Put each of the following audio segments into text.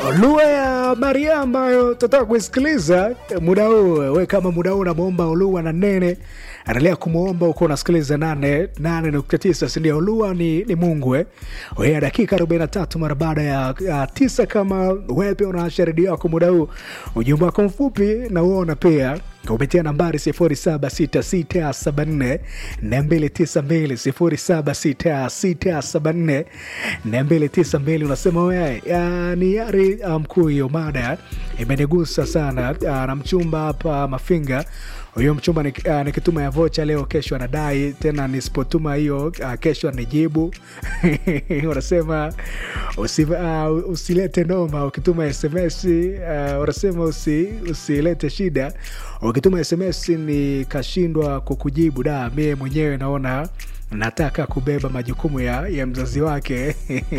lugha ya Maria ambayo tunataka kuisikiliza muda huu. We kama muda huu unamwomba Olua na Nene, endelea kumwomba uko unasikiliza nane nane nukta tisa sindio? Olua ni, ni Mungu eh? We dakika 43 mara baada ya, ya tisa. Kama wewe pia unaasha redio yako muda huu, ujumbe wako mfupi na uona pia kupitia nambari 076674 292 076674 unasema we ni yari mkuu. Hiyo mada imenigusa sana na mchumba hapa Mafinga huyo mchumba nikituma ya vocha leo, kesho anadai tena, nisipotuma hiyo kesho anijibu. Unasema usi, uh, usilete noma ukituma SMS. Unasema uh, usi, usilete shida ukituma SMS nikashindwa kukujibu. Da, mie mwenyewe naona nataka kubeba majukumu ya, ya mzazi wake.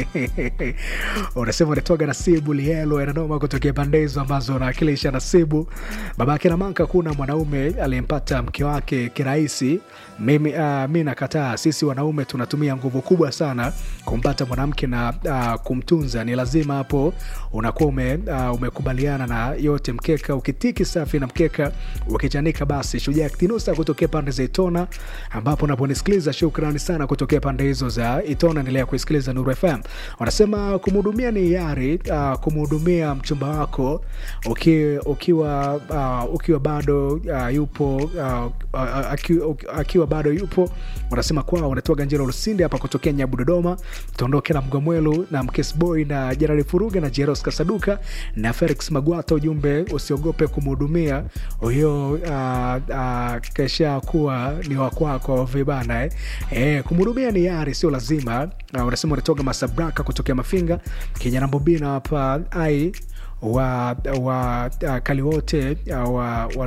Unasema unatoga Nasibu Lielo ananoma kutokea pande hizo ambazo unawakilisha Nasibu. Babake na Manka, kuna mwanaume aliyempata mke wake kirahisi. Mimi uh, mi nakataa. Sisi wanaume tunatumia nguvu kubwa sana kumpata mwanamke na uh, kumtunza. Ni lazima hapo unakuwa ume, uh, umekubaliana na yote. Mkeka ukitiki safi na mkeka ukichanika basi. Shujaa Tinusa kutokea pande za Itona ambapo unaponisikiliza shukrani sana kutokea pande hizo za Itona. Endelea kuisikiliza Nuru FM. Wanasema kumhudumia ni yari uh, kumhudumia mchumba wako uki, ukiwa, uh, ukiwa bado uh, yupo uh, uh, akiwa, akiwa bado yupo. Wanasema kwao wanatoa Ganjero Lusinde hapa kutokea Nyabu Dodoma, tuondoke na Mgomwelu na Mkesboy na Jerari Furuga na Jeros Kasaduka na Felix Magwata. Ujumbe usiogope kumhudumia huyo, uh, uh, kesha kuwa ni wakwako vibana eh. E, kumhudumia ni yari, sio lazima. Uh, unasema unatoka Masabraka kutokea Mafinga kijana Mbobina hapa ai wa, wa uh, kali wote uh,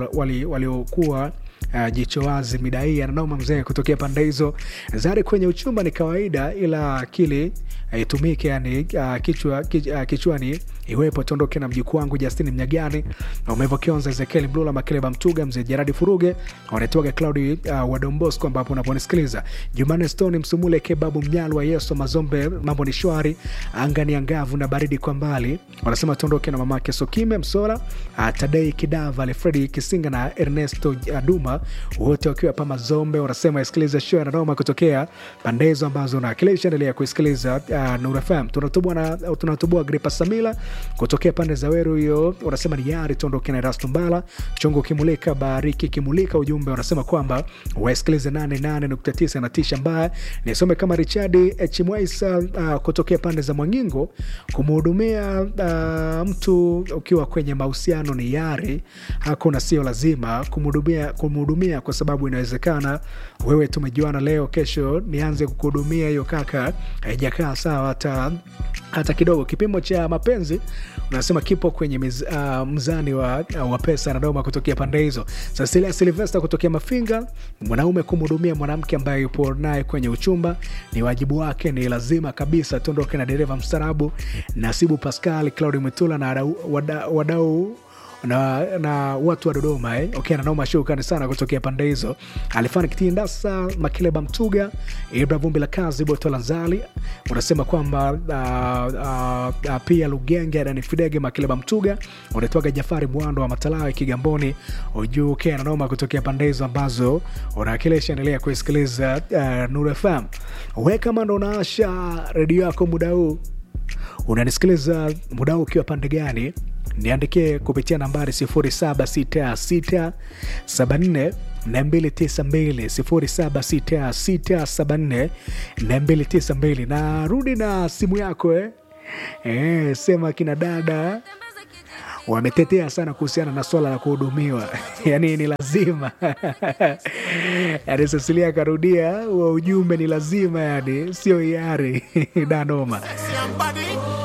waliokuwa wali Uh, jicho wazi mida hii ananauma mzee kutokea pande hizo. Zari kwenye uchumba ni kawaida, ila akili itumike, uh, yani uh, kichwa, kich, uh, kichwani iwepo. Tondoke na mjukuu wangu Justini Mnyagani, Umevo Kionza, Ezekiel Mlula, Makeleba Mtuga, mzee Jeradi Furuge, wanaitwaga Claudi uh, wa Dombosco, ambapo unaponisikiliza Jumane Stone Msumule, Kebabu Mnyalwa, Yeso Mazombe, mambo ni shwari, anga ni angavu na baridi kwa mbali. Wanasema tondoke na mamake Sokime Msora, uh, Tadei Kidava, Alfredi Kisinga na Ernesto uh, Duma wote wakiwa pa Mazombe. Wanasema isikiliza show na noma kutokea pande hizo ambazo nawakilisha. Endelea kuisikiliza uh, Nuru FM. Tunatubua na tunatubua Gripa Samila kutokea pande za Weru, hiyo wanasema ni yari tuondoke na Erasto Mbala chungu kimulika bariki kimulika. Ujumbe wanasema kwamba wasikilize 88.9 na tisha mbaya. Nisome kama Richard H Mwaisa uh, kutokea pande za Mwangingo, kumhudumia uh, mtu ukiwa kwenye mahusiano ni yari, hakuna sio lazima kumhudumia kumhudumia kwa sababu inawezekana wewe tumejuana leo, kesho nianze kukuhudumia. Hiyo kaka, haijakaa sawa hata hata kidogo. Kipimo cha mapenzi unasema kipo kwenye miz, uh, mzani wa, uh, wa pesa na doma kutokea pande hizo. Cecilia Silvesta kutokea Mafinga, mwanaume kumhudumia mwanamke ambaye yupo naye kwenye uchumba ni wajibu wake, ni lazima kabisa. Tuondoke na dereva mstarabu Nasibu Pascal, Claudi Mwitula na wadau wada, na, na watu wa Dodoma eh? Okay, nanoma shukrani sana kutokea pande hizo. Alifani Kitindasa, Makileba Mtuga, Ibra Vumbi la Kazi, Boto Lanzali unasema kwamba uh, uh, uh, pia Lugenge Dani Fidege, Makileba Mtuga unatoaga Jafari Mwando wa Matalawe Kigamboni ujuu. Okay, nanoma kutokea pande hizo ambazo unawakilisha. Endelea kuisikiliza uh, Nuru FM. We kama ndo unaasha redio yako muda huu unanisikiliza muda huu ukiwa pande gani? Niandikie kupitia nambari 076674 292 076674 na rudi na simu yako eh? Eh, sema kina dada wametetea sana kuhusiana na swala la kuhudumiwa yani ni lazima yani Cecilia akarudia wa ujumbe ni lazima, yani sio hiari danoma